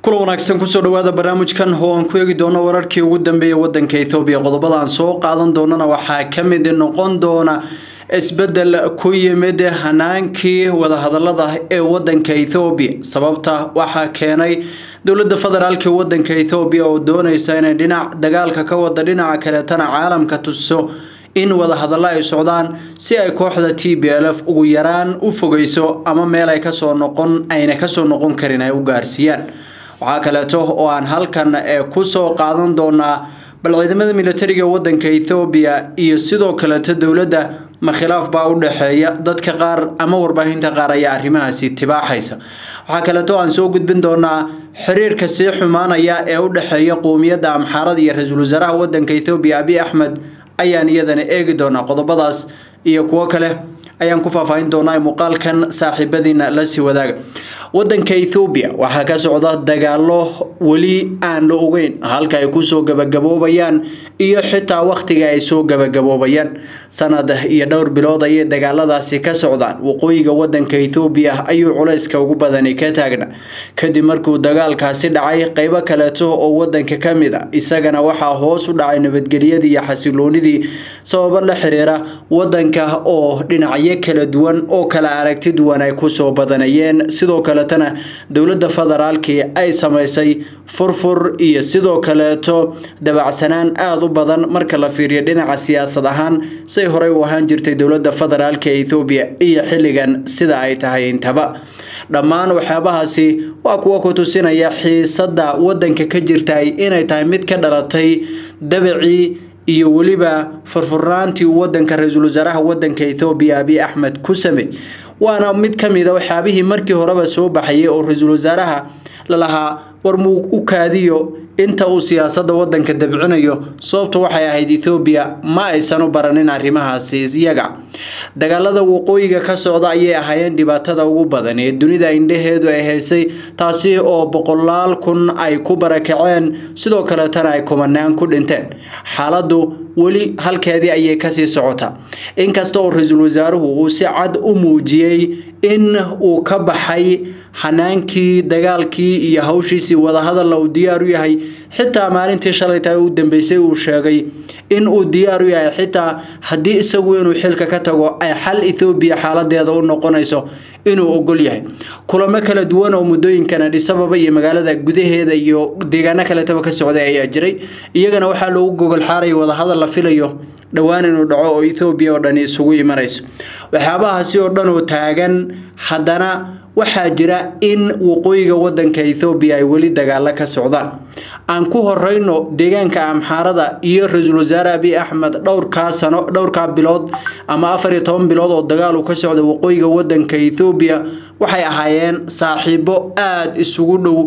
kula wanaagsan kusoo dhawaada barnaamijkan oo aan ku eegi doono wararkii ugu dambeeyay wadanka ethoobiya qodobada aan soo qaadan doonana waxaa ka mid noqon doona isbedel ku yimid hanaankii wadahadalada ee wadanka ethoobiya sababta waxaa keenay dowladda federaalk wadanka ethoobiya oo dooneysa inay dhinac dagaalka ka wada dhinaca kaleetana caalamka tuso in wadahadallo ay socdaan si ay kooxda t b l f ugu yaraan u fogeyso ama meel ay kasoo noqon ayna kasoo noqon karin ay u gaarsiiyaan waxaa kaleeto oo aan halkan kusoo qaadan doonaa bal ciidamada militariga wadanka ethoobiya iyo sidoo kaleeto dowladda ma khilaaf baa u dhexeeya dadka qaar ama warbaahinta qaar ayaa arrimahaasi tibaaxaysa waxaa kaleeto aan soo gudbin doonaa xiriirka sii xumaanaya ee u dhexeeya qowmiyadda amxaarada iyo ra-iisul wasaaraha wadanka ethoobiya abiy axmed ayaan iyadana eegi doonaa qodobadaas iyo kuwo kale ayaan ku faahfaahin doonaa muuqaalkan saaxiibadiina lasii wadaaga wadanka ethoobiya waxaa ka socda dagaalo weli aan la ogeyn halka ay kusoo gabagaboobayaan iyo xitaa wakhtiga ay soo gabagaboobayaan sanad iyo dhowr bilood ayay dagaaladaasi ka socdaan waqooyiga wadanka ethoobiya ayuu culayska ugu badani ka taagna kadib markuu dagaalkaasi dhacay qeybo kaleeto oo wadanka ka mid a isagana waxaa hoos u dhacay nabadgelyadii iyo xasiloonidii sababo la xiriira wadanka oo dhinacyo kala duwan oo kala aragti duwan ay kusoo badanayeen sidoo kaletana dowladda federaalkii ay samaysay furfur iyo sidoo kaleeto dabacsanaan aada u badan marka la fiiriyo dhinaca siyaasad ahaan say horey u ahaan jirtay dowladda federaalk ee ethoobiya iyo xilligan sida ay tahay intaba dhammaan waxyaabahaasi waa kuwa ku tusinaya xiisadda wadanka ka jirtay inay tahay mid ka dhalatay dabacii iyo weliba furfurnaantii uu wadanka ra-iisul wasaaraha wadanka ethoobiya abiy axmed ku samey waana mid ka mid a waxyaabihii markii horeba soo baxayay oo ra-iisul wasaaraha lalahaa war muu u kaadiyo inta uu siyaasadda wadanka dabcinayo sababtu waxay ahayd ethoobiya ma aysan u baranin arrimahaasi iyaga dagaalada waqooyiga ka socda ayay ahaayeen dhibaatada ugu badan ee dunida indhaheedu ay haysay taasi oo boqolaal kun ay ku barakaceen sidoo kaleetana ay kumanaan ku dhinteen xaaladdu weli halkeedii ayay kasii socotaa inkasta oo ra-iisul wasaaruhu uu si cad u muujiyey in uu ka baxay xanaankii dagaalkii iyo hawshiisii wadahadalla uu diyaar u yahay xitaa maalintii shalayta u dambeysay uu sheegay in uu diyaar u yahay xitaa haddii isagu inuu xilka ka tago ay xal ethoobiya xaaladeeda u noqonayso inuu ogol yahay kulamo kala duwan oo muddooyinkan adhisababa iyo magaalada gudaheeda iyo deegaano kaletaba ka socday ayaa jiray iyagana waxaa loogu gogol xaaraya wadahadal la filayo dhowaan inuu dhaco oo ethoobiya oo dhani isugu imanayso waxyaabahaasi oo dhan oo taagan haddana waxaa jira in waqooyiga wadanka ethoobiya ay weli dagaalo ka socdaan aan ku horeyno deegaanka amxaarada iyo ra-iisul wasaare abiy axmed dhowrkaa sano dhowrkaa bilood ama afar iyo toban bilood oo dagaal uu ka socda waqooyiga wadanka ethoobiya waxay ahaayeen saaxiibo aada isugu dhow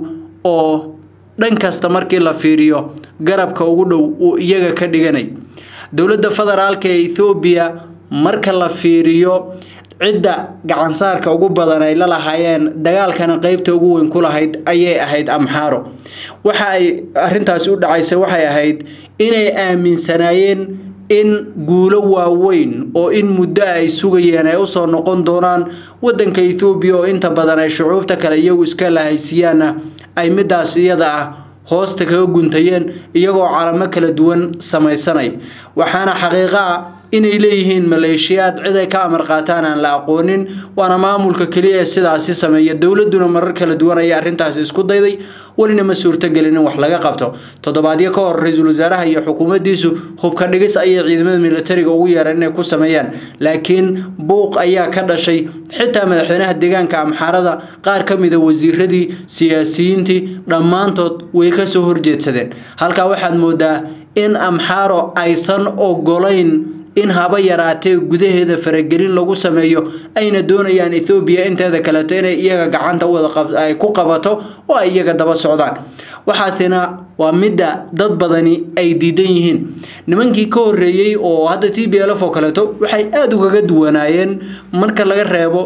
oo dhan kasta markii la fiiriyo garabka ugu dhow uu iyaga ka dhiganay dowladda federaalka ee ethoobiya marka la fiiriyo cidda gacansaarka ugu badan ay la lahaayeen dagaalkana qeybta ugu weyn ku lahayd ayay ahayd amxaaro waxa ay arintaasi u dhacaysay waxay ahayd inay aaminsanaayeen in guulo waaweyn oo in muddo ay sugayeen ay usoo noqon doonaan wadanka ethoobiya oo inta badan ay shucuubta kale iyagu iska lahaysiiyaanna ay midaas iyada ah hoosta kaga guntayeen iyagoo calamo kala duwan samaysanaya waxaana xaqiiqo ah inay leeyihiin maleeshiyaad cid ay ka amar qaataan aan la aqoonin waana maamulka keliya ee sidaasi sameeya dowladuna marar kala duwan ayay arrintaasi isku dayday welina ma suurtagelin in wax laga qabto toddobaadyo ka hor ra-iisul wasaaraha iyo xukuumaddiisu hubka dhigis ayay ciidamada militariga ugu yeereen inay ku sameeyaan laakiin buuq ayaa ka dhashay xitaa madaxweynaha deegaanka amxaarada qaar ka mida wasiiradii siyaasiyiintii dhammaantood way kasoo horjeedsadeen halkaa waxaad moodaa in amxaaro aysan ogolayn in haba yaraatee gudaheeda faragelin lagu sameeyo ayna doonayaan ethoobiya inteeda kaleeto inay iyaga gacanta wadaay ku qabato oo ay iyaga daba socdaan waxaasina waa midda dad badani ay diidan yihiin nimankii ka horeeyey oo hadda t b lf oo kaleeto waxay aada ugaga duwanaayeen marka laga reebo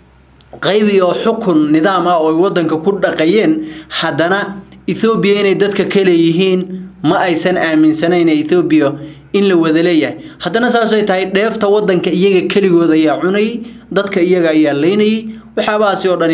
qayb iyo xukun nidaam ah oo ay wadanka ku dhaqayeen haddana ethoobiya inay dadka ka leeyihiin ma aysan aaminsanayn ethoobiya in la wada leeyahay haddana saasay tahay dheefta wadanka iyaga keligood ayaa cunayay dadka iyaga ayaa leynayay waxyaabahaasi oo dhani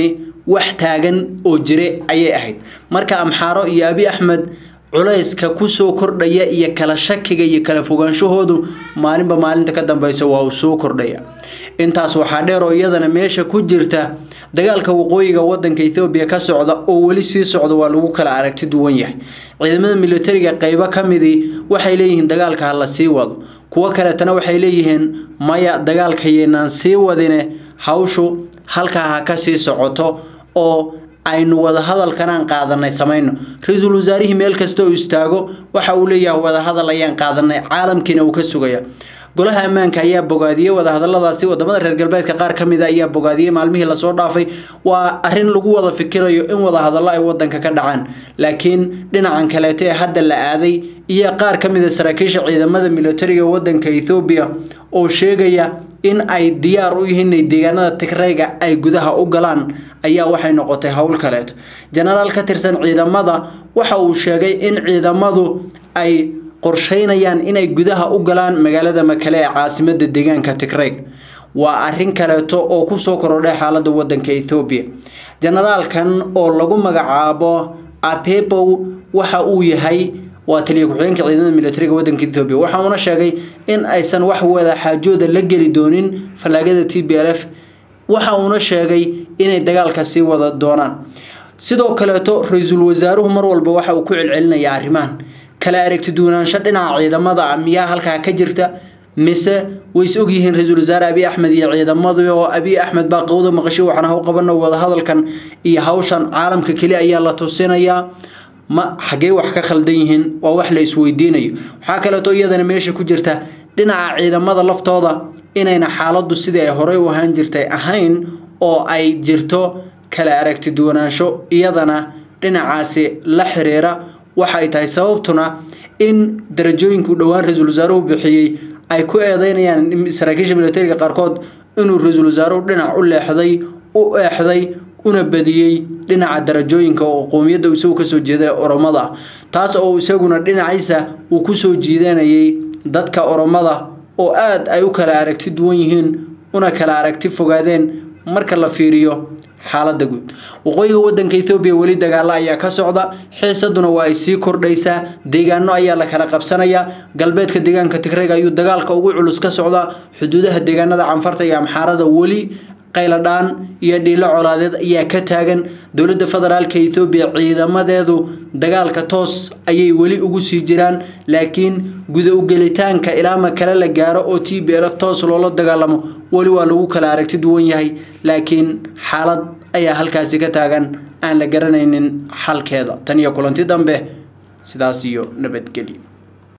wax taagan oo jire ayay ahayd marka amxaaro iyo abi axmed culayska kusoo kordhaya iyo kala shakiga iyo kala fogaanshahoodu maalinba maalinta ka dambeysa waa uu soo kordhaya intaas waxaa dheer oo iyadana meesha ku jirta dagaalka waqooyiga wadanka ethoobiya ka socda oo weli sii socda waa lagu kala aragti duwan yahay ciidamada militariga qeybo ka midii waxay leeyihiin dagaalka ha la sii wado kuwo kaleetana waxay leeyihiin maya dagaalka yaynaan sii wadine hawshu halkaa ha ka sii socoto oo aynu wadahadalkanaan qaadanay samayno ra-iisul wasaarihii meel kasta oo istaago waxa uu leeyahay wadahadal ayaan qaadanay caalamkiina uu ka sugaya golaha ammaanka ayaa bogaadiyey wadahadaladaasi wadamada reer galbeedka qaar ka mid a ayaa bogaadiyey maalmihii lasoo dhaafay waa arin lagu wada fikirayo in wadahadallo ay wadanka ka dhacaan laakiin dhinacan kaleeto ee hadda la aaday iyo qaar ka mid a saraakiisha ciidamada militariga wadanka ethoobiya oo sheegaya in ay diyaar u yihiin inay deegaanada tigrayga ay gudaha u galaan ayaa waxay noqotay howl kaleeto jenaraal ka tirsan ciidamada waxa uu sheegay in ciidamadu ay qorsheynayaan inay gudaha u galaan magaalada makale ee caasimada deegaanka tigrayg waa arin kaleeto oo kusoo korodhay xaalada wadanka ethoobiya jenaraalkan oo lagu magacaabo apebow waxa uu yahay waa taliya ku-xigeenka ciidamada militariga wadanka ethoobiya waxa uuna sheegay in aysan wax wada xaajooda la geli doonin fallaagada t b l f waxa uuna sheegay inay dagaalka sii wada doonaan sidoo kaleeto ra-iisul wasaaruhu mar walba waxa uu ku celcelinaya arrimahan kala aragti duwanaansho dhinaca ciidamada ah miyaa halkaa ka jirta mise ways ogyihiin ra-iisul wasaare abiy axmed iyo ciidamadii oo abiy axmed baa qowda maqasho waxaan haw qabano wadahadalkan iyo hawshan caalamka keli ayaa la tusinayaa ma xaggee wax ka khaldan yihiin waa wax la isweydiinayo waxaa kaleeto iyadana meesha ku jirta dhinaca ciidamada laftooda inayna xaaladdu sidii ay horey u ahaan jirtay ahayn oo ay jirto kala aragti duwanaansho iyadana dhinacaasi la xiriira waxay tahay sababtuna in darajooyinku dhowaan ra-iisul wasaaruhu bixiyey ay ku eedeynayaan saraakiisha militariga qaarkood inuu ra-iisul wasaaruhu dhinac u leexday u eexday una badiyey dhinaca darajooyinka oo qoomiyadda isagu kasoo jeeda ee oromada taas oo isaguna dhinaciisa uu kusoo jiidanayay dadka oromada oo aada ay u kala aragti duwan yihiin una kala aragti fogaadeen marka la fiiriyo xaalada guud waqooyiga wadanka ethoobiya weli dagaalo ayaa ka socda xiisaduna waa ay sii kordhaysaa deegaano ayaa la kala qabsanayaa galbeedka deegaanka tigrayga ayuu dagaalka ugu culus ka socdaa xuduudaha deegaanada canfarta iyo amxaarada weli qayladhaan iyo dhiilo colaadeed ayaa ka taagan dowladda federaalka ethoobiya ciidamadeedu dagaalka toos ayay weli ugu sii jiraan laakiin guda ugelitaanka ilaa makale la gaaro oo t b l f toos loola dagaalamo weli waa lagu kala aragti duwan yahay laakiin xaalad ayaa halkaasi ka taagan aan la garanaynin xalkeeda tan iyo kulanti dambe sidaas iyo nabadgelyo